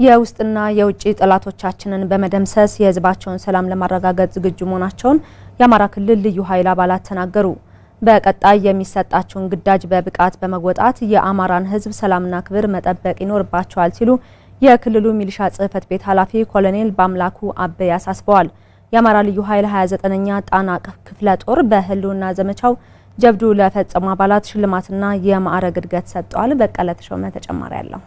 የውስጥና የውጭ ጠላቶቻችንን በመደምሰስ የሕዝባቸውን ሰላም ለማረጋገጥ ዝግጁ መሆናቸውን የአማራ ክልል ልዩ ኃይል አባላት ተናገሩ። በቀጣይ የሚሰጣቸውን ግዳጅ በብቃት በመወጣት የአማራን ሕዝብ ሰላምና ክብር መጠበቅ ይኖርባቸዋል ሲሉ የክልሉ ሚሊሻ ጽሕፈት ቤት ኃላፊ ኮሎኔል በአምላኩ አበይ አሳስበዋል። የአማራ ልዩ ኃይል 29ኛ ጣና ክፍለ ጦር በህልውና ዘመቻው ጀብዱ ለፈጸሙ አባላት ሽልማትና የማዕረግ እድገት ሰጥተዋል። በቀለ ተሾመ ተጨማሪ አለው።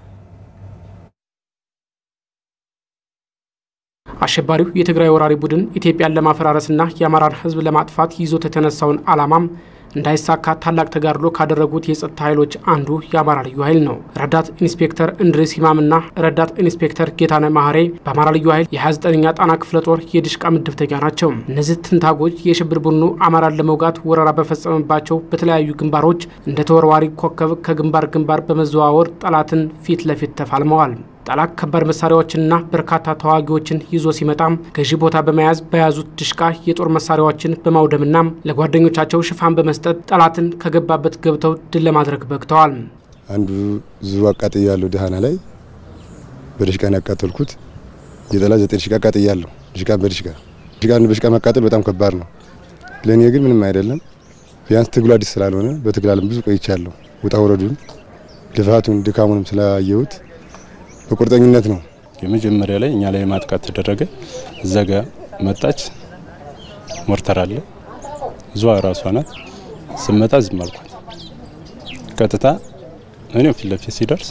አሸባሪው የትግራይ ወራሪ ቡድን ኢትዮጵያን ለማፈራረስና የአማራን ህዝብ ለማጥፋት ይዞት የተነሳውን ዓላማም እንዳይሳካ ታላቅ ተጋድሎ ካደረጉት የጸጥታ ኃይሎች አንዱ የአማራ ልዩ ኃይል ነው። ረዳት ኢንስፔክተር እንድሪስ ኢማምና ረዳት ኢንስፔክተር ጌታነ ማህሬ በአማራ ልዩ ኃይል የ29ኛ ጣና ክፍለ ጦር የድሽቃ ምድብተኛ ናቸው። እነዚህ ትንታጎች የሽብር ቡድኑ አማራን ለመውጋት ወረራ በፈጸመባቸው በተለያዩ ግንባሮች እንደ ተወርዋሪ ኮከብ ከግንባር ግንባር በመዘዋወር ጠላትን ፊት ለፊት ተፋልመዋል። ጠላት ከባድ መሳሪያዎችንና በርካታ ተዋጊዎችን ይዞ ሲመጣም ገዢ ቦታ በመያዝ በያዙት ድሽቃ የጦር መሳሪያዎችን በማውደምና ለጓደኞቻቸው ሽፋን በመስጠት ጠላትን ከገባበት ገብተው ድል ለማድረግ በቅተዋል። አንዱ ዙ አቃጥያለሁ ደሃና ላይ በድሽቃ ነው ያቃጠልኩት። የጠላት ዘጠኝ ድሽቃ አቃጥያለሁ። ድሽቃ በድሽቃ ድሽቃን በድሽቃ ማቃጠል በጣም ከባድ ነው። ለእኔ ግን ምንም አይደለም። ቢያንስ ትግሉ አዲስ ስላልሆነ በትግል ዓለም ብዙ ቆይቻለሁ። ውጣ ውረዱን፣ ልፋቱን፣ ድካሙንም ስላየሁት በቁርጠኝነት ነው። የመጀመሪያ ላይ እኛ ላይ ማጥቃት ተደረገ። እዛ ጋ መጣች፣ ሞርተር አለ እዟ ራሷ ናት። ስመጣ ዝም አልኳት። ቀጥታ እኔ ፊት ለፊት ሲደርስ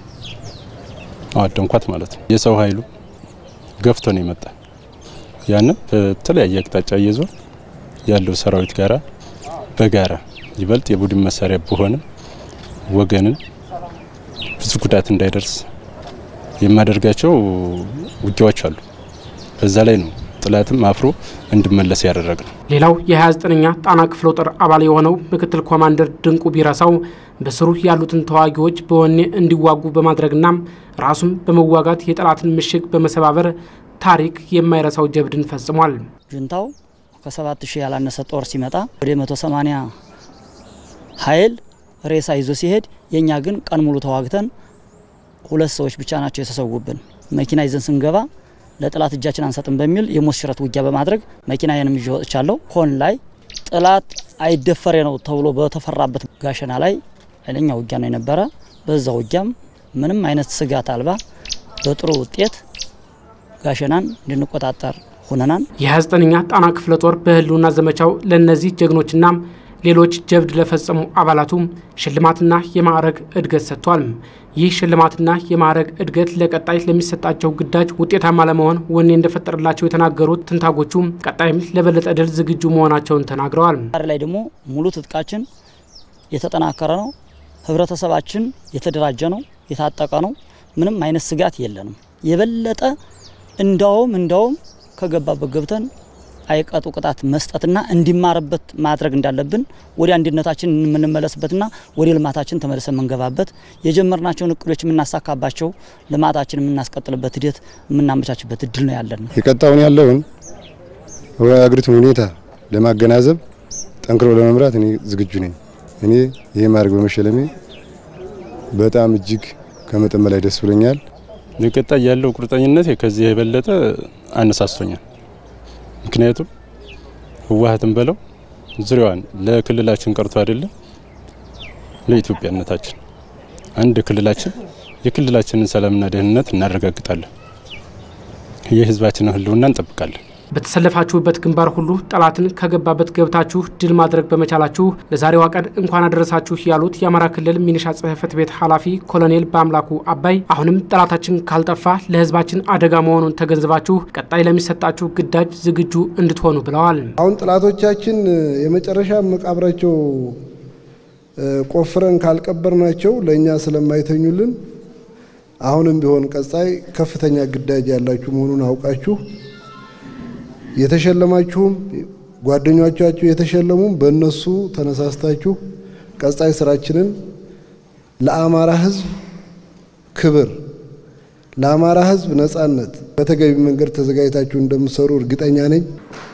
አዋደንኳት ማለት ነው። የሰው ኃይሉ ገፍቶ ነው የመጣ። ያንን በተለያየ አቅጣጫ እየዞር ያለው ሰራዊት ጋራ በጋራ ይበልጥ የቡድን መሳሪያ በሆንም ወገንን ብዙ ጉዳት እንዳይደርስ የማደርጋቸው ውጊያዎች አሉ። በዛ ላይ ነው ጥላትም አፍሮ እንድመለስ ያደረግ ነው። ሌላው የ29ኛ ጣና ክፍለ ጦር አባል የሆነው ምክትል ኮማንደር ድንቁ ቢረሳው በስሩ ያሉትን ተዋጊዎች በወኔ እንዲዋጉ በማድረግና ራሱም በመዋጋት የጠላትን ምሽግ በመሰባበር ታሪክ የማይረሳው ጀብድን ፈጽሟል። ጁንታው ከሰባት ሺህ ያላነሰ ጦር ሲመጣ ወደ 180 ኃይል ሬሳ ይዞ ሲሄድ የእኛ ግን ቀን ሙሉ ተዋግተን ሁለት ሰዎች ብቻ ናቸው የተሰዉብን። መኪና ይዘን ስንገባ ለጥላት እጃችን አንሰጥም በሚል የሞት ሽረት ውጊያ በማድረግ መኪናዬንም ይዤ ወጥቻለሁ። ሆን ላይ ጥላት አይደፈሬ ነው ተብሎ በተፈራበት ጋሸና ላይ ኃይለኛ ውጊያ ነው የነበረ። በዛ ውጊያም ምንም አይነት ስጋት አልባ በጥሩ ውጤት ጋሸናን እንድንቆጣጠር ሁነናል። የ29ኛ ጣና ክፍለ ጦር በህልውና ዘመቻው ለእነዚህ ጀግኖችና ሌሎች ጀብድ ለፈጸሙ አባላቱ ሽልማትና የማዕረግ እድገት ሰጥቷል። ይህ ሽልማትና የማዕረግ እድገት ለቀጣይ ለሚሰጣቸው ግዳጅ ውጤታማ ለመሆን ወኔ እንደፈጠረላቸው የተናገሩት ትንታጎቹ ቀጣይም ለበለጠ ድል ዝግጁ መሆናቸውን ተናግረዋል። ዛሬ ላይ ደግሞ ሙሉ ትጥቃችን የተጠናከረ ነው። ህብረተሰባችን የተደራጀ ነው፣ የታጠቀ ነው። ምንም አይነት ስጋት የለንም። የበለጠ እንዳውም እንዳውም ከገባበት ገብተን አይቀጡ ቅጣት መስጠትና እንዲማርበት ማድረግ እንዳለብን ወደ አንድነታችን የምንመለስበትና ወደ ልማታችን ተመልሰን የምንገባበት የጀመርናቸውን እቅዶች የምናሳካባቸው ልማታችን የምናስቀጥልበት ሂደት የምናመቻችበት እድል ነው ያለን። የቀጣውን ያለውን የአገሪቱን ሁኔታ ለማገናዘብ ጠንክሮ ለመምራት እኔ ዝግጁ ነኝ። እኔ ይሄ ማድረግ በመሸለሜ በጣም እጅግ ከመጠን በላይ ደስ ብሎኛል። የቀጣይ ያለው ቁርጠኝነት ከዚህ የበለጠ አነሳስቶኛል። ምክንያቱም ህወሓትን በለው ዙሪያዋን ለክልላችን ቀርቶ አይደለም ለኢትዮጵያነታችን አንድ ክልላችን የክልላችንን ሰላምና ደህንነት እናረጋግጣለን። የህዝባችንን ህልውና እንጠብቃለን። በተሰለፋችሁበት ግንባር ሁሉ ጠላትን ከገባበት ገብታችሁ ድል ማድረግ በመቻላችሁ ለዛሬዋ ቀን እንኳን አደረሳችሁ ያሉት የአማራ ክልል ሚኒሻ ጽሕፈት ቤት ኃላፊ ኮሎኔል በአምላኩ አባይ አሁንም ጠላታችን ካልጠፋ ለህዝባችን አደጋ መሆኑን ተገንዝባችሁ ቀጣይ ለሚሰጣችሁ ግዳጅ ዝግጁ እንድትሆኑ ብለዋል። አሁን ጠላቶቻችን የመጨረሻ መቃብራቸው ቆፍረን ካልቀበርናቸው ለእኛ ስለማይተኙልን አሁንም ቢሆን ቀጣይ ከፍተኛ ግዳጅ ያላችሁ መሆኑን አውቃችሁ የተሸለማችሁም ጓደኞቻችሁ የተሸለሙም በእነሱ ተነሳስታችሁ ቀጣይ ስራችንን ለአማራ ህዝብ ክብር፣ ለአማራ ህዝብ ነጻነት በተገቢ መንገድ ተዘጋጅታችሁ እንደምትሰሩ እርግጠኛ ነኝ።